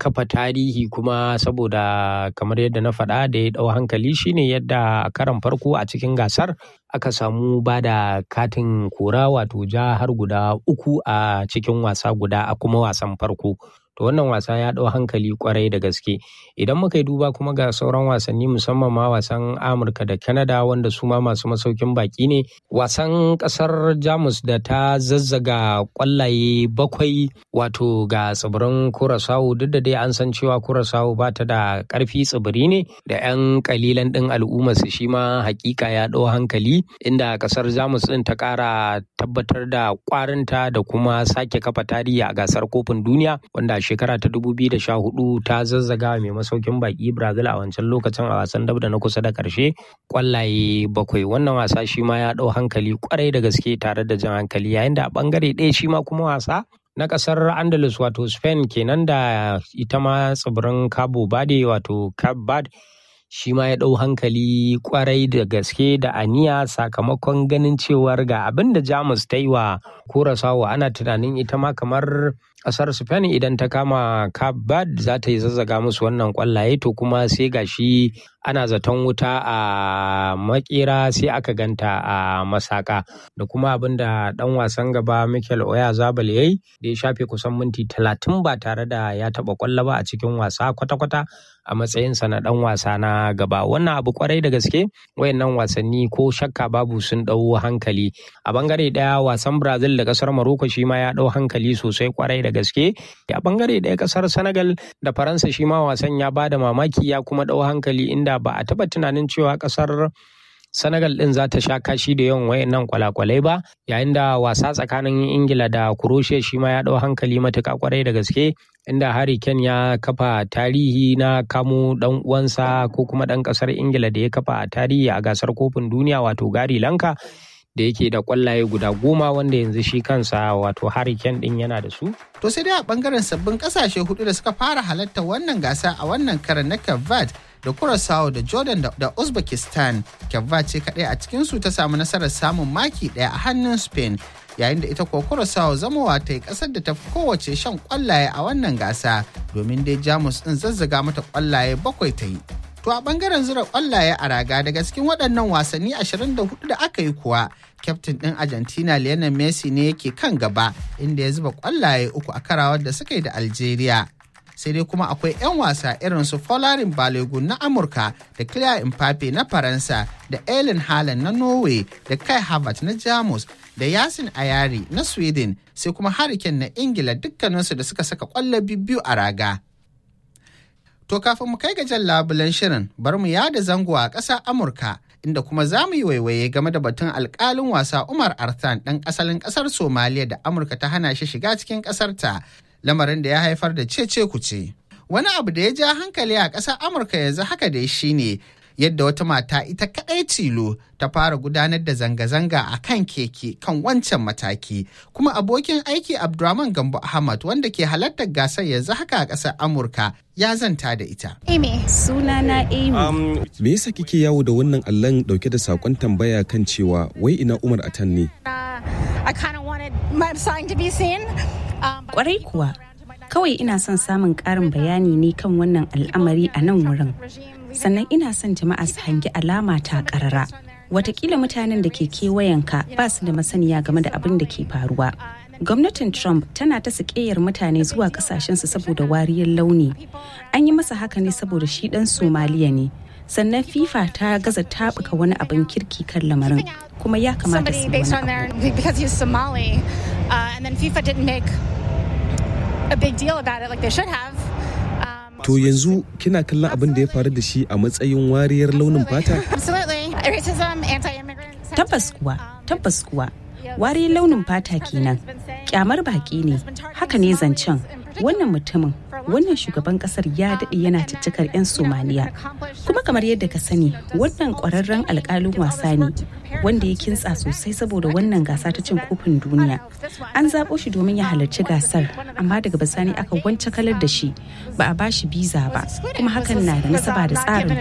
kafa tarihi kuma saboda kamar yadda na faɗa da ya ɗau hankali shine yadda a karan farko a cikin gasar aka samu ba da katin kora wato ja har guda uku a cikin wasa guda a kuma wasan farko. To wannan wasa ya ɗau hankali kwarai da gaske. Idan muka yi duba kuma ga sauran wasanni musamman ma wasan Amurka da Canada wanda su ma masu masaukin baki ne. Wasan ƙasar Jamus da ta zazzaga ƙwallaye bakwai wato ga tsibirin Curaçao duk da dai an san cewa Curaçao ba ta da ƙarfi tsibiri ne da 'yan ƙalilan ɗin al'umma su shi ma hakika ya ɗau hankali inda ƙasar Jamus ɗin ta ƙara tabbatar da ƙwarinta da kuma sake kafa tarihi a gasar kofin duniya wanda shekara ta 2014 ta zazzaga mai masaukin baki Brazil a wancan lokacin a wasan dab da na kusa da karshe kwallaye bakwai wannan wasa shi ma ya ɗau hankali kwarai da gaske tare da jan hankali yayin da a bangare ɗaya shi ma kuma wasa na kasar andalus wato spain kenan da ita ma tsibirin cabo verde wato cape verde shi ma ya ɗau hankali kwarai da gaske da aniya sakamakon ganin cewar ga abin da jamus ta yi wa kurasawa ana tunanin ita ma kamar kasar spain idan ta kama cape za ta yi zazzaga musu wannan kwallaye to kuma sai gashi ana zaton wuta a makera sai aka ganta a masaka da kuma abin da dan wasan gaba michael oya zabal yayi da ya shafe kusan minti talatin ba tare da ya taba kwallo ba a cikin wasa kwata-kwata a matsayinsa na dan wasa na gaba wannan abu kwarai da gaske wayannan wasanni ko shakka babu sun dau hankali a bangare daya wasan brazil da kasar morocco shi ma ya dau hankali sosai kwarai da gaske a bangare daya kasar senegal da faransa shi ma wasan ya bada mamaki ya kuma dau hankali inda ba a taba tunanin cewa kasar Senegal ɗin za ta sha kashi da yawan wayannan kwalakwalai ba yayin da wasa tsakanin Ingila da Croatia shi ma ya ɗau hankali matuƙa kwarai da gaske inda Harry Kane ya kafa tarihi na kamo ɗan uwansa ko kuma ɗan ƙasar Ingila da ya kafa a tarihi a gasar kofin duniya wato Gari Lanka da yake da kwallaye guda goma wanda yanzu shi kansa wato Harry Kane ɗin yana da su. To sai dai a bangaren sabbin kasashe hudu da suka fara halarta wannan gasa a wannan karan na Cape da Curaçao da Jordan da Uzbekistan. Cape ce kaɗai a cikinsu ta samu nasarar samun maki ɗaya a hannun Spain yayin da ita kuwa Curaçao zamowa ta yi ƙasar da ta fi kowace shan kwallaye a wannan gasa domin dai Jamus ɗin zazzaga mata kwallaye bakwai ta yi. To a bangaren zura kwallaye a raga daga cikin waɗannan wasanni 24 da aka yi kuwa, kyaftin ɗin Argentina Lionel Messi ne yake kan gaba inda ya zuba kwallaye uku a karawar da suka yi da Algeria. Sai dai kuma akwai 'yan wasa irin su Folarin Balogun na Amurka da Kylian Mbappe na Faransa da Erling Haaland na Norway da Kai Havertz na Jamus da Yasin Ayari na Sweden sai kuma Hurricane na Ingila dukkaninsu da suka saka kwallo biyu a raga. To kafin mu kai ga jan labulen shirin bar mu yada zango a ƙasar Amurka inda kuma za mu yi waiwaye game da batun alƙalin wasa Umar Arthan ɗan asalin ƙasar Somaliya da Amurka ta hana shi shiga cikin ƙasarta lamarin da ya haifar da cece kuce. Wani abu da ya ja hankali a ƙasar Amurka yanzu haka dai shine yadda wata mata ita kaɗai tilo ta fara gudanar da zanga-zanga a kan keke kan wancan mataki kuma abokin aiki abdurrahman gambo ahmad wanda ke halartar gasar yanzu haka a ƙasar amurka ya zanta da ita amy sunana amy um, me yasa kike yawo da wannan allon dauke da sakon tambaya kan cewa wai ina umar atan ne kwarai kuwa kawai ina son samun ƙarin bayani ne kan wannan al'amari a nan wurin sannan ina son jama'a su hangi alama ta karara watakila mutanen da ke kewayenka ba su da masaniya game da abin da ke faruwa gwamnatin trump tana ta sakeyar mutane zuwa kasashensu saboda wariyar launi an yi masa haka ne saboda shi dan somaliya ne sannan fifa ta gaza tabuka wani abin kirki kan lamarin kuma ya kamata su wani To yanzu kina kallon abin da ya faru da shi a matsayin wariyar launin fata? Tabbas kuwa, tabbas kuwa. Wariyar launin fata kenan. Kyamar baki ne. Haka ne zancen. Wannan mutumin, wannan shugaban kasar ya daɗe yana ciccikar 'yan Somaliya. Kuma kamar yadda ka sani, wannan ƙwararren alƙalin wasa ne. wanda ya kintsa sosai saboda wannan gasa ta cin kofin duniya an zaɓo shi domin ya halarci gasar amma daga bisani aka wance kalar da shi ba a bashi biza ba kuma hakan na da nasaba da tsarin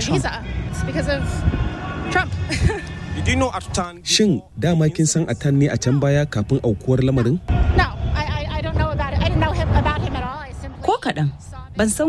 trump Shin dama kin san Atan ne a can baya kafin aukuwar lamarin? Ko kaɗan, ban san